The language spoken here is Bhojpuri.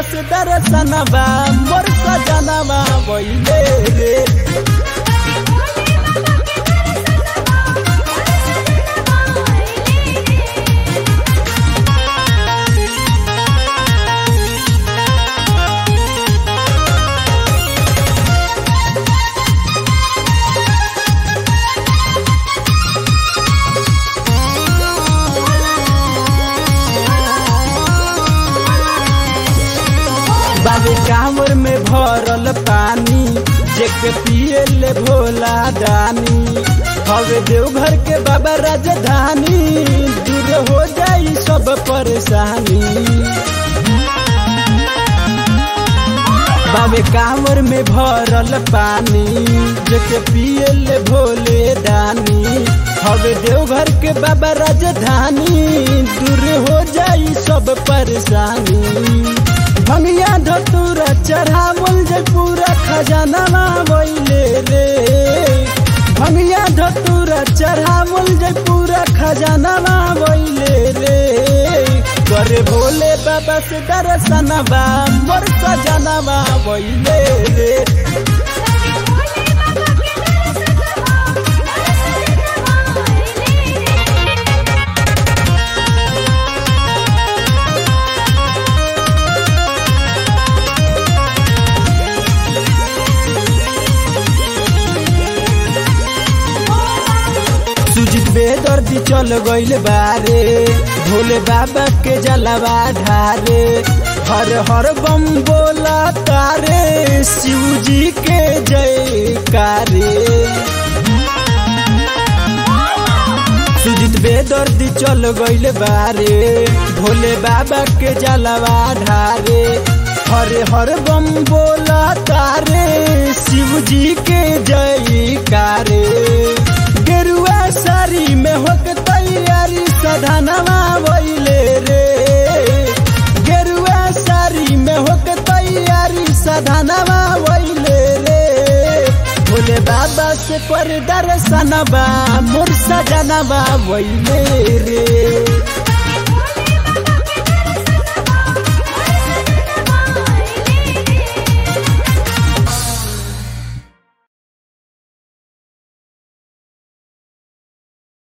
से दर्शनवा मोर सजनवा वैले रे बाबे कांवर में भरल पानी जेके पिए ले भोला दानी हवे देवघर के बाबा राजधानी दूर हो जाई सब परेशानी बाबे कांवर में भरल पानी जेके पिए ले भोले दानी हवे देवघर के बाबा राजधानी दूर हो जाई सब परेशानी भंगिया धतूरा चढ़ावल जे पूरा खजाना वैले रे भंगिया धतूरा चढ़ावल जे पूरा खजाना वैले रे करे भोले बाबा से दर्शनवा मोर सजनवा वैले रे सुजित बेदर्दी चल गइल बारे भोले बाबा के जलवा ढारे हर हर बम बोला तारे शिव जी के जयकारे सुजित बेदर्दी चल गइल बारे भोले बाबा के जलवा ढारे हरे हर बम बोला तारे शिव जी के जयकारे गेरुआ सारी में होक तैयारी सधनवा वैले रे गेरुआ सारी में होक तैयारी सधनवा वैले रे भोले बाबा से पर दर्शनवा मोर सजनवा वैले रे